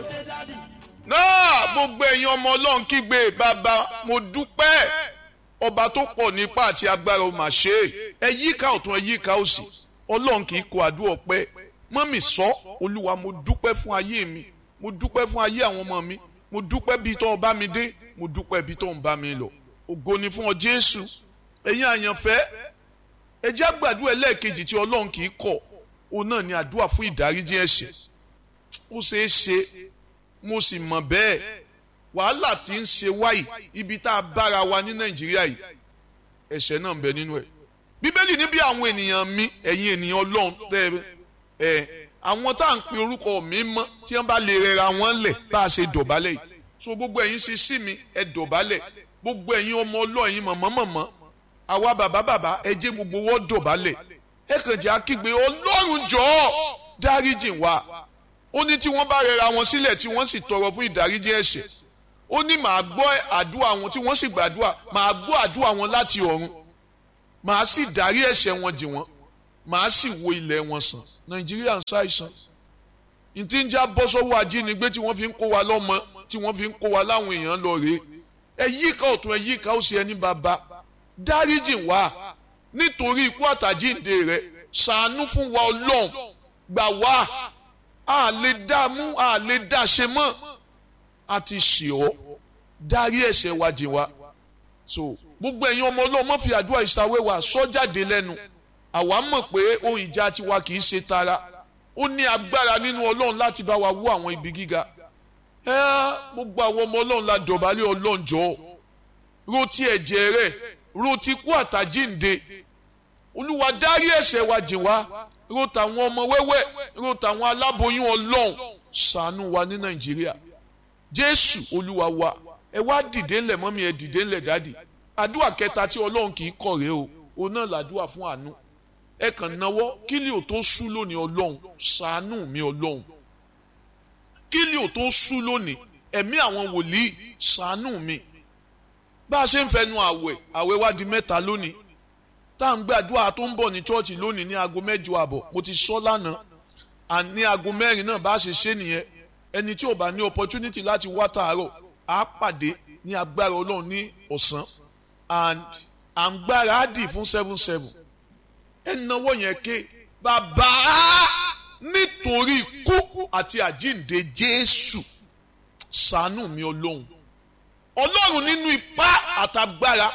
náà gbogbo ẹ̀yin ọmọ ọlọ́run kígbe bàbá mo dúpẹ́ ọba tó pọ̀ nípa àti agbára ó mà ṣe é ẹ yíká ọ̀tún ẹ yíká òsì ọlọ́run kì í kó àdúrà ọpẹ́ mọ́mì sọ olúwa mo dúpẹ́ fún ayé mi mo dúpẹ́ fún ayé àwọn ọmọ mi mo dúpẹ́ bíi tó ń bá mi dé mo dúpẹ́ bíi tó ń bá mi lọ ògo ni fún ọ jésù ẹ̀yin àyànfẹ́ ẹ jẹ́ àgbàdo ẹlẹ́ẹ̀kejì tí ọlọ́run kì í kọ̀ òun náà ni àdúrà fún ìdáríjì ẹ̀ṣẹ̀ ó ṣeé ṣe mo sì mọ̀ bẹ́ẹ̀ wàhálà tí ń ṣe wáyì ibi tá a bára wa ní nàìjíríà yìí ẹ̀ṣẹ̀ náà ń bẹ nínú ẹ̀ bíbélì ní bí àwọn ènìyàn mi ẹ̀yin ènìyàn ọlọ́run tẹ́ ẹ àwọn tá à ń pe orúkọ mi mọ́ tí wọ́n bá lè rẹra wọn lẹ̀ bá a ṣe dọ̀bálẹ̀ yìí so gbogbo ẹ̀yin ṣe sí mi ẹ dọ̀bálẹ̀ gbogbo ẹ̀yin ọmọ ọlọ́run ẹ̀yin mọ̀mọ́ mọ̀mọ́ àwa bàbá bàbá ẹ jẹ́ gbogbo wọ́n dọ̀bálẹ̀ ẹ kàn jẹ́ akígbe ọlọ́run jọ̀ọ́ dáríjì wa ó ní tí wọ́n bá rẹra wọn sílẹ̀ tí wọ́n sì tọrọ fún ìdáríjì ẹ̀ṣẹ̀ ó ní màá gbọ́ àdúrà wọn tí wọ́n sì gbàdúrà màá gbọ́ àdúrà wọn láti ọ̀run màá sì dárí ẹ̀ṣẹ̀ wọn jì wọ́n màá sì wo ilẹ̀ wọn sàn nàìjíríà ń ṣàìsàn ìtí ń já bọ́ sọ́wọ́ ajínigbé tí wọ́n fi ń kó wa lọ́mọ tí wọ́n fi ń kó wa láwọn èèyàn lọ rèé ẹ yíká ọ̀tún ẹ yíká òsì ẹni bàbá dáríjì wá nítorí ikú àtàjíǹde rẹ ṣàánú fún wa ọlọ́run gbà wá a lè dá mú a lè dá ṣe mọ́ a ti ṣì ọ́ dárí ẹ̀ṣẹ̀ wa jì wá so gbogbo ẹ̀yin ọmọ ọlọ́run má fi àdúrà ìsàwé wa sọ jáde lẹ́nu àwa mọ̀ pé ohun ìjà tiwa kì í ṣe tara ó ní agbára nínú ọlọ́run láti bá wa wú àwọn ibi gíga ẹ gbogbo àwọn ọmọ ọlọ́run la dọ̀bálẹ̀ ọlọ́run jọ ro ti ẹ̀jẹ̀ rẹ̀ ro ti kú àtàjínde olúwa dárí ẹ̀ṣẹ̀ wa jìn wá ro tàwọn ọmọ wẹ́wẹ́ ro tàwọn aláboyún ọlọ́run ṣàánú wa ní nàìjíríà jésù olúwa wa ẹ wá dìde ńlẹ̀ mọ́mí ẹ dìde ńlẹ̀ dádì àdúrà kẹta tí ọlọ́run kì í kọ̀ rèé o òun náà làdúrà fún àánú ẹ kàn náwó kílì ò tó sú lónìí ọlọ́run ṣàánú mi ọlọ́run kílì ò tó sú lónìí ẹ̀mí àwọn wòlíì ṣàánú mi bá a ṣe ń fẹnu àwẹ̀ àwẹ̀ wá di mẹ́ta lónìí tá à ń gbàdúrà tó ń bọ̀ ní chọ́ọ̀chì lónìí ní aago mẹ́jọ àbọ̀ mo ti sọ lánàá àní aago mẹ́rin náà bá a ṣe ṣe nìyẹn ẹni tí ò bá ní opportunity láti wá tààrọ̀ á pàdé ní agbára ọlọ́run ní ọ̀sán and à ń gbáradì fún seven seven ẹ náwó yẹn ké bàbá nítorí ikú àti àjíǹde jésù ṣàánú mi ọlọ́run ọlọ́run nínú ipá àtagbára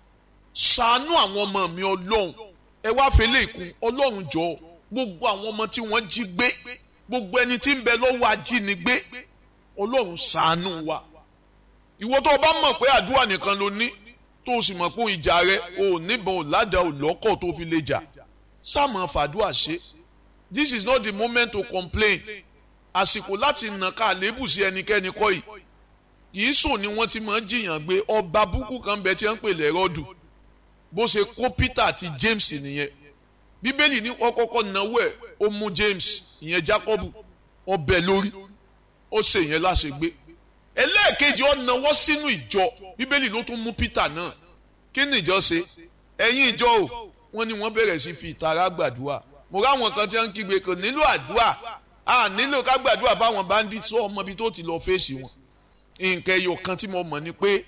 ṣàánú àwọn ọmọ mi ọlọ́run ẹ wá fẹlẹ́ ìkún ọlọ́run jọ gbogbo àwọn ọmọ tí wọ́n jí gbé gbogbo ẹni tí ń bẹ lọ́wọ́ ajínigbé ọlọ́run ṣàánú wa ìwọ tó o bá mọ̀ pé àdúrà nìkan ló ní tó o sì mọ̀ pé ìjà rẹ o ò níbọn ò ládàá ò lọ́kọ̀ tó fi lè jà sáàmù fàdúrà ṣe this is not the moment to complain àsìkò láti nà ká àlébù sí ẹnikẹ́ni kọ́ yìí yìí sùn ni wọ́n ti máa ń jiyàn gbé ọba búkú kan bẹ tí wọ́n ń pè lẹ́rọ́dù bó ṣe kó Peter àti James nìyẹn bíbélì ní wọ́n kọ́kọ́ náwó ẹ̀ ó mú James ìyẹn Jacob ọbẹ̀ lórí ó ṣe ìyẹn láṣegbé ẹlẹ́ẹ̀kejì ó náwó sínú ìjọ bíbélì ló tún mú Peter náà kí ni ìjọ ṣe ẹ̀yin ìjọ o wọ́n ní wọ́n bẹ̀rẹ̀ sí fi ìtara gbàdúrà mo ráwọn kan tí wọ́n ń kígbe kò nílò àdúrà a nílò ká gbàdúrà fáwọn bandits sọ ọmọ ibi tó ti lọ fèsì wọn nǹkan ẹyọ kan tí mo mọ̀ ni pé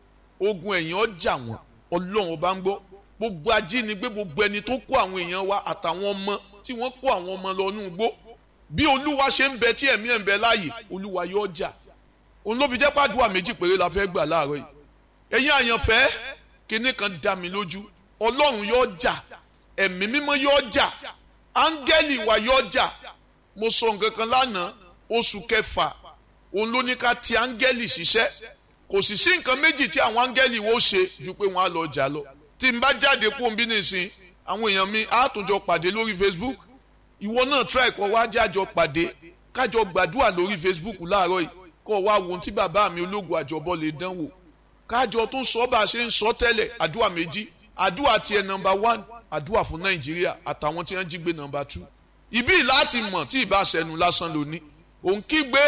ogun ẹ̀yìn ọjà wọn ọlọ́run ọba ń gbọ́ gbogbo ajínigbé gbogbo ẹni tó kó àwọn èèyàn wa àtàwọn ọmọ tí wọ́n kó àwọn ọmọ lọ nínú igbó bí olúwa ṣe ń bẹ tí ẹ̀mí ẹ̀ ń bẹ láàyè olúwa yóò jà òun ló fi jẹ́ pàdúrà méjì péré la fẹ́ gbà láàárọ̀ yìí ẹ̀yin àyànfẹ́ kinní kan dá mi lójú ọlọ́run yóò jà ẹ̀mí mímọ́ yóò jà áńgẹ́lì wa yóò jà mo sọ nǹkan kan lánàá oṣù kẹfà òun ló ní ká ti áńgẹ́lì ṣiṣẹ́ kò sì sí nǹkan méjì tí àwọn áńgẹ́lì wo ṣe ju pé wọ́n á lọ jà lọ tí n bá jáde kó n bí nìsín àwọn èèyàn mi á tún jọ pàdé lórí Facebook ìwọ náà try kó wá jájọ pàdé kájọ gbàdúrà lórí Facebook láàárọ̀ yìí kó wá wo ohun tí bàbá mi ológun àjọbọ lè dán wò kájọ tún sọ bá a ṣe ń sọ tẹ́lẹ̀ àdúrà méjì àdúrà tiẹ̀ nọmba one àdúrà fún Nàìjíríà àtàwọn tí wọ́n jí gbé nọmba two ibi láti mọ̀ tí ìbá sẹnu lásán lóní òun kígbe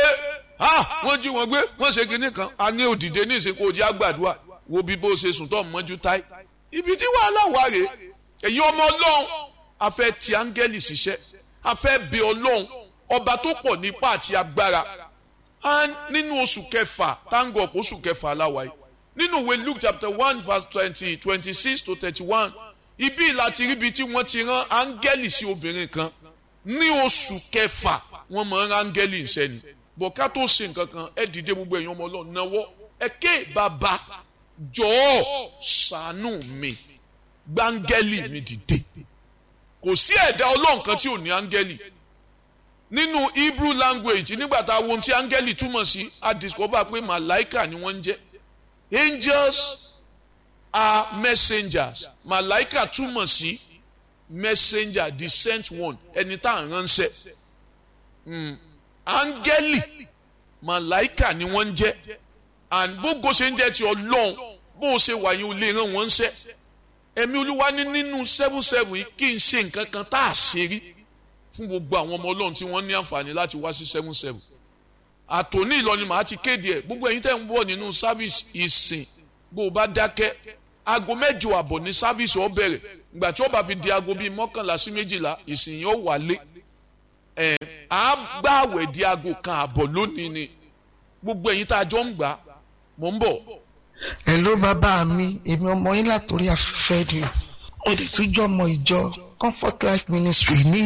ha wọ́n jí wọn gbé wọ́n ṣe kinní kan a ní òdìdé ní ìsìnkú òjì àgbàdua wo bí bó ṣe sùn tó mọ́jú táì ibi tí wàhálà wà rèé èyí ọmọ ọlọ́run a fẹ́ ti áńgẹ́lì ṣiṣẹ́ a fẹ́ bẹ ọlọ́run ọba tó pọ̀ nípa àti agbára and nínú oṣù kẹfà tango ọ̀pọ̀ oṣù kẹfà aláwáyé nínú ìwé luke chapter one verse twenty twenty six to thirty one ibi láti ríbi tí wọ́n ti rán áńgẹ́lì sí obìnrin kan ní oṣù kẹfà wọ́n mọ̀ ń áńgẹ́lì ìṣẹ́ni bọ̀ ká tó ṣe nǹkan kan ẹ dìde gbogbo ẹ̀yin ọmọ ọlọ́run náwó ẹ ké bàbá jọ̀ọ́ ṣàánú mi gbáńgẹ́lì mi dìde kò sí ẹ̀dá ọlọ́run kan tí ò ní áńgẹ́lì nínú hebrew language nígbà tá a wo ohun tí áńgẹ́lì túmọ̀ sí a discover pé màláìkà ni wọ́n ń jẹ́ angels are messengers màláìkà túmọ̀ sí messenger the sent one ẹni tá à ń ránṣẹ́ áńgẹ́lì màláìkà ni wọ́n ń jẹ́ and gbogbo ṣe ń jẹ́ ti ọlọ́run bó o ṣe wà yín o lè ràn wọ́n ń ṣẹ́ ẹ̀mí olúwa ní nínú seven seven yìí kí n ṣe nǹkan kan tá a ṣe rí fún gbogbo àwọn ọmọ ọlọ́run tí wọ́n ní àǹfààní láti wá sí seven seven àtòní ìlọrin màá ti kéde ẹ̀ gbogbo ẹ̀yin tẹ́ ń bọ̀ nínú sáfíìsì ìsìn bó o bá dákẹ́ aago mẹ́jọ àbọ̀ ní sáfíìsì ó bẹ̀rẹ̀ ìgbà tí ó bá fi di aago bíi mọ́kànlá sí méjìlá ìsìn yẹn ó wálé ẹ̀ á gbààwẹ̀ di aago kan àbọ̀ lónìí ni gbogbo ẹ̀yin tá a jọ ń gbà mò ń bọ̀. Hello bàbá mi èmi ọmọ yín látòrí afẹ́fẹ́ ni ó lè tún jọ ọmọ ìjọ Comfort Life Ministry ní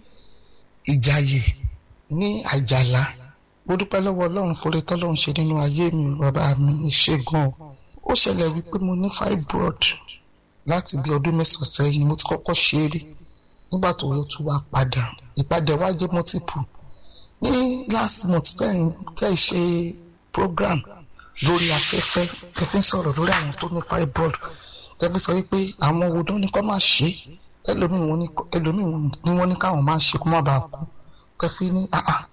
Ìjàyè ní Àjàlá mo dúpẹ́ lọ́wọ́ Ọlọ́run forí tọ́lọ́run ṣe nínú ayé mi bàbá mi ìṣègùn ó ṣẹlẹ̀ wípé mo ní fibroid láti bí ọdún mẹ́sàn-án sẹ́yìn mo ti kọ́kọ́ ṣe é rí nígbà tó yẹ tún wá padà ìpadà wá jẹ́ multiple ní last month tẹ́ ẹ ṣe program lórí afẹ́fẹ́ kẹfí sọ̀rọ̀ lórí àwọn tó ní fibroid kẹfí sọ wípé àwọn wo ló ní kó má ṣe ẹlòmíì ni wọ́n ní káwọn máa ṣe kó má bàa kú kẹfí ní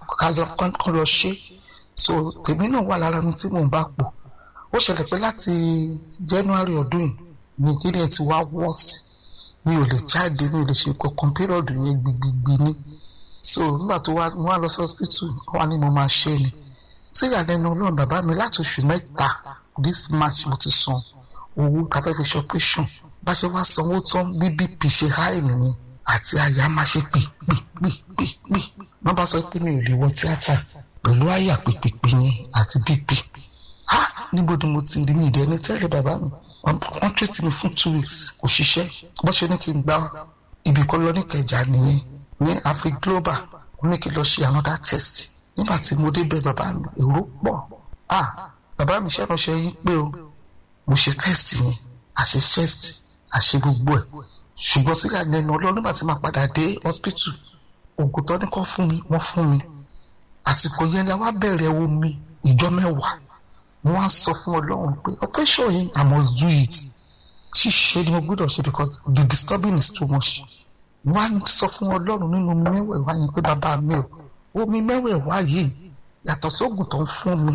kán lọ ṣe so tèmi náà wà lára mi tí mò ń bá pò ó ṣẹlẹ̀ pé láti January ọdún yìí ní kíni ẹ̀ ti wá wọ́ọ̀sì mi ò lè jáde mi ò lè ṣe kankan pírọ̀dù yẹn gbigbigbì ni so nígbà tó wá wá lọ sí hospital wá ní mo máa ṣe ni tí ìyàlẹ́nu ọlọ́run bàbá mi láti oṣù mẹ́ta this march mo ti san owó tàbí fi ṣe operation bá ṣe wá sanwó tán bí bp ṣe háì nìyẹn àti àyà máa ṣe pè pè pè pè pè wọ́n bá sọ pé mi ò lè wọ tíátà pẹ̀lú àyà pèpèpè yẹn àti bp ha níbo ni mo ti rí mi ìdẹ́ni tẹ́lẹ̀ bàbá mi wọ́n tètè mi fún two weeks kò ṣiṣẹ́ bó ṣe ní kí n gba ibì kan lọ ní kẹjà nìyẹn ní afri global ó ní kí n lọ ṣe another test nígbà tí mo débẹ̀ bàbá mi èrò pọ̀ ah bàbá mi ṣe ránṣẹ́ yín pé o mo ṣe test yẹn àṣe test àṣe gbogbo ẹ̀ ṣùgbọ́n sí ìyàlẹ́nu ọlọ́run nígbà tí màá padà dé hospital oògùn tó ní kọ́ fún mi wọ́n fún mi àsìkò yẹn la wá bẹ̀rẹ̀ omi ìjọ mẹ́wàá mo wá sọ fún ọlọ́run pé operation yìí i must do it ṣíṣe ni mo gbọ́dọ̀ ṣe because the disturbing is too much mo wá sọ fún ọlọ́run nínú mẹ́wẹ̀ẹ̀wá yẹn pé bàbá mi ò omi mẹ́wẹ̀ẹ̀wá yìí yàtọ̀ sóògùn tó ń fún mi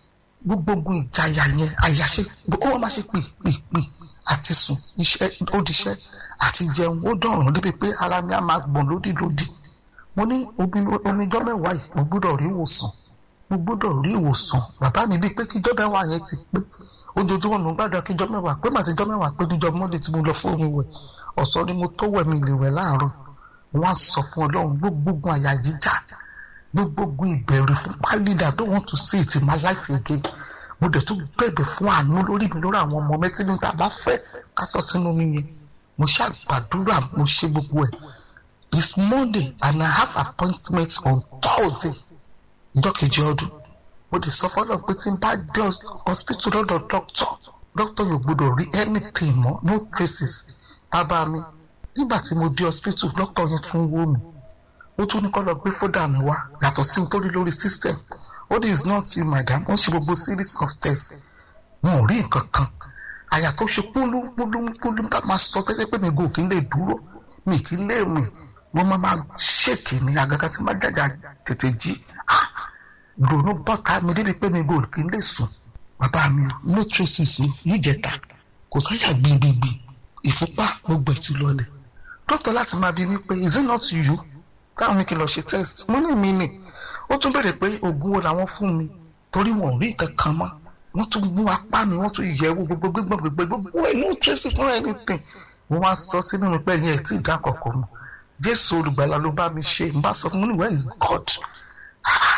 gbogbo ìjayà yẹn àyàṣe ó wọ́n máa ṣe pè pè pè àti sùn iṣẹ́ ó diṣẹ́ àti jẹun ó dọ̀rùn débi pé ara mi á máa gbọ̀n lódìlódì mo ní omijọ́ mẹ́wàá yìí mo gbọ́dọ̀ rí ìwòsàn mo gbọ́dọ̀ rí ìwòsàn bàbá mi bíi pé kíjọ́ mẹ́wàá yẹn ti pé ojoojúmọ́ mo gbàdúrà kíjọ́ mẹ́wàá pé màtí jọ́ mẹ́wàá pé níjọ́ mọ́lẹ̀ tí mo lọ fún omi wẹ̀ ọ̀sán ni mo tó wẹ̀ mi lè wẹ̀ láàárọ̀ wọ́n á sọ fún ọlọ́run gbogbogun àyà jíjà gbogbogun ìbẹ̀rù fún pálídà don't want to see it in my life again mo dẹ̀ tún bẹ̀bẹ̀ fún àánú lórí mi lórí àwọn ọmọ mẹ́tí ní ta bá fẹ́ ká sọ sínú mi yẹn mo ṣàgbàdúrà mo ṣe gbogbo ẹ̀ it's Monday and I have appointment on Thursday ìjọ kejì ọdún mo lè sọ fọlọ pé tí n bá dé hospital lọ́dọ̀ doctor doctor yóò gbọ́dọ̀ rí anything mọ́ no traces bàbá mi nígbà tí mo dé hospital doctor yẹn tún wò mí ó tún ní kó lọ gbé fódà mi wá yàtọ̀ sí ohun tó rí lórí system ó ní is not you madam wọ́n ṣe gbogbo series of tests wọn ò rí nǹkan kan àyà tó ṣe púlúpúlúpúlú ká máa sọ tẹ́lẹ̀ pé mi gò kí n lè dúró mi kí n lè rìn wọ́n máa máa ṣèkì ní àgàgà tí má jàjà tètè jí ah ìrònú bọ́ta mi débi pé mi gò kí n lè sùn bàbá mi no traces yìí jẹta kò sáyà gbìngbìngbì ìfúnpá gbogbo ẹ̀ ti lọlẹ̀ dókítà láti máa bi mí pé is it not you káwọn ní kí n lọ ṣe test mo ní mi nì ó tún béèrè pé oògùn wo làwọn fún mi torí wọn ò rí nǹkan kan mọ́ wọ́n tún mú apá mi wọ́n tún yẹ̀wò gbogbo gbígbọ́n gbogbo gbogbo ẹ̀ no traces no anything mo wá sọ sínú mi pé ẹ̀yin ẹ̀ tí ì dá kọ̀ọ̀kan mọ́ jésù olùgbàlà ló bá mi ṣe n bá sọ fún mi where is God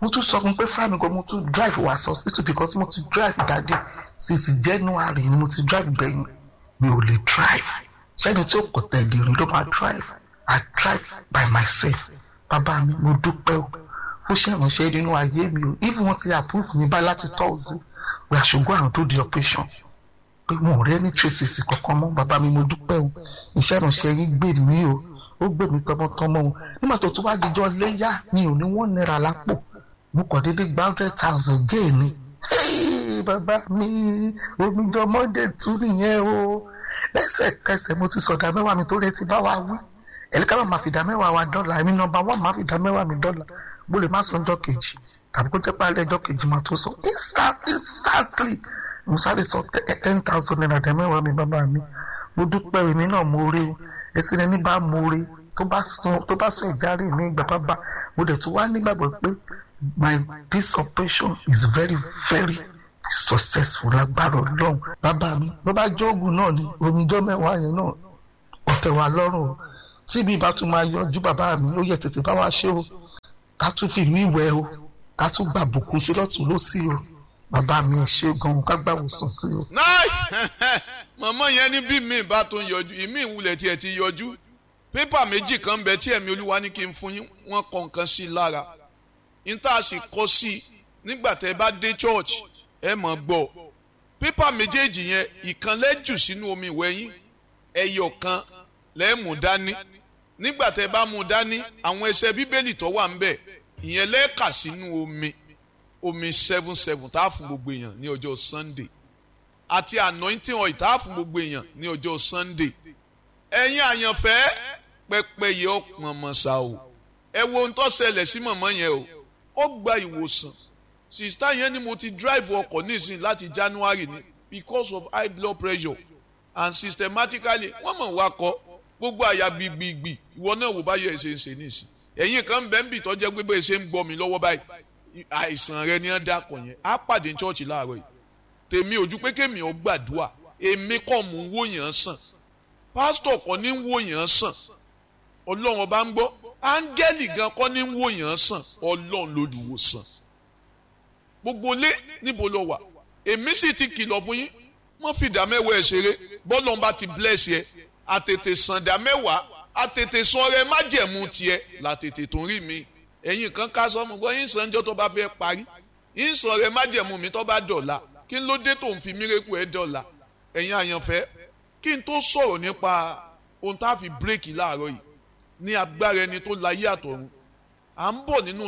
mo tún sọ fún pé fáàmì gan mo tún drive wá sí hospital because mo ti drive dáadé since January ni mo ti drive gbẹ̀yìn mi ò lè drive sẹ́ni tí ó kọ̀ tẹ̀lé rìn ló máa drive I drive by myself bàbá mi mo dúpẹ́ o ó ṣèrànṣẹ́ nínú ayé mi o even wọ́n ti approve mi báyìí láti tọ́ọ̀sì we are ṣùgbọ́n àwọn tó di operation pé wọn ò rẹ́ ní traces kankan mọ́ bàbá mi mo dúpẹ́ o iṣẹ́ ìrànṣẹ́ yín gbè mí o ó gbè mí tọmọtọmọ o nígbà tó tún wá dijọ́ léyà mi ò ní wọ́n náírà lápò mo kàn déédéé gba hundred thousand géè mi bàbá mi omijọ monday tún nìyẹn o lẹ́sẹ̀kẹsẹ̀ mo ti sọ̀dà mẹ́wàá mi tó retí bá wa wí ẹ̀lẹ́ká máa fi dá mẹ́wàá wa dọ́là èmi nọmba wọ́n máa fi dá mẹ́wàá mi dọ́là bó lè má sọ ọjọ́ kejì tàbí kó jẹ́ pálẹ̀ ọjọ́ kejì máa tó sọ instantly mo sáré sọ ten thousand naira dá mẹ́wàá mi bàbá mi mo dúpẹ́ èmi náà mo rí o etí ẹni bá mo rí tó bá sún ìjárí mi ìgbà bàbá mo dẹ̀ tún wá nígbàgbọ́ pé my this operation is very very successful lágbára ọlọ́run bàbá mi ló bá jóògùn náà ni omijọ́ mẹ́wàá yẹn náà ọ̀tẹ̀ wa lọ́rùn o tí mi bá tún máa yọjú bàbá mi ó yẹ tètè bá wa ṣe o ká tún fi mí wẹ̀ o ká tún gbà bùkún sí lọ́tún lọ́sí o bàbá mi ẹ ṣe gan ká gbà wòsàn sí o. nice mọ̀mọ́ yẹn ní bí mi bá tó ń yọjú ìmí ìwúlẹ̀ tiẹ̀ ti yọjú pépà méjì kan bẹ tí ẹ̀mí olúwa ní kí n fún yín wọ́n kọ nǹkan sí i lára n tá a sì kọ sí i nígbà tẹ́ ẹ bá dé church ẹ mọ̀ gbọ́ pépà méjèèjì yẹn ìkan lẹ́jù sínú omi ìwẹ̀ yín ẹyọ kan lẹ́ẹ̀mú dání nígbà tẹ́ ẹ bá mú dání àwọn ẹsẹ̀ bíbélì tó wà ń bẹ̀ ìyẹn lẹ́ẹ̀ka sínú omi omi seven seven tá a fún gbogbo èèyàn ní ọjọ́ sunday àti anointing oil tá a fún gbogbo èèyàn ní ọjọ́ sunday ẹ̀yin àyànfẹ́ pẹ́pẹ́yẹ ọ̀pọ̀n mọ̀ṣá o ẹ wo ohun tó ṣẹlẹ̀ sí mọ̀mọ́ yẹn o ó gba ìwòsàn sista yẹn ni mo ti drive ọkọ̀ nísìn láti january ni because of high blood pressure and systematically wọ́n mọ̀ wá kọ́ gbogbo àyà gbìgbìgbì ìwọ náà wò báyọ̀ ẹ̀ ṣe ń ṣe nísìn ẹ̀yin kan bẹ́ẹ̀ ń bì tọ́jẹ́ pé bẹ́ẹ̀ ṣe ń gbọ́ mi lọ́wọ́ báyìí àìsàn rẹ ni wọ́n dákọ̀ yẹn á pàdé ní chọ́ọ̀chì láàárọ̀ yìí tèmi ojú pé kémi ò gbàdúrà èmi kọ́ mò ń wò yàn sàn pásítọ̀ kọ́ ní ń wò yàn sàn ọlọ́run ọba ń gbọ́ áńgẹ́lì gan kọ́ ní ń wò yàn sàn ọlọ́run lolùwòsàn gbogbo lé níbo lọ wà èmi sì ti kìlọ̀ fún yín wọ́n fi ìdá mẹ́wàá ẹ̀ ṣeré bọ́lọ̀ bá ti bless yẹ àtètè sàn ìdá mẹ́wàá àtètè sọ rẹ májẹ̀mú tiẹ̀ làtètè tó ń rí mi ẹ̀yin kan ká sọ́mu gbọ́ yín sànjọ́ tó bá fẹ́ parí yín sọ rẹ májẹ̀mú mi tó bá dọ̀la kí ló dé tó ń fi mírèkù ẹ̀ dọ̀la ẹ̀yin àyànfẹ́ kí n tó sọ̀rọ̀ nípa ohun tá a fi bírèkì láàárọ̀ yìí ní agbára ẹni tó láyé àtọ̀run à ń bọ̀ nínú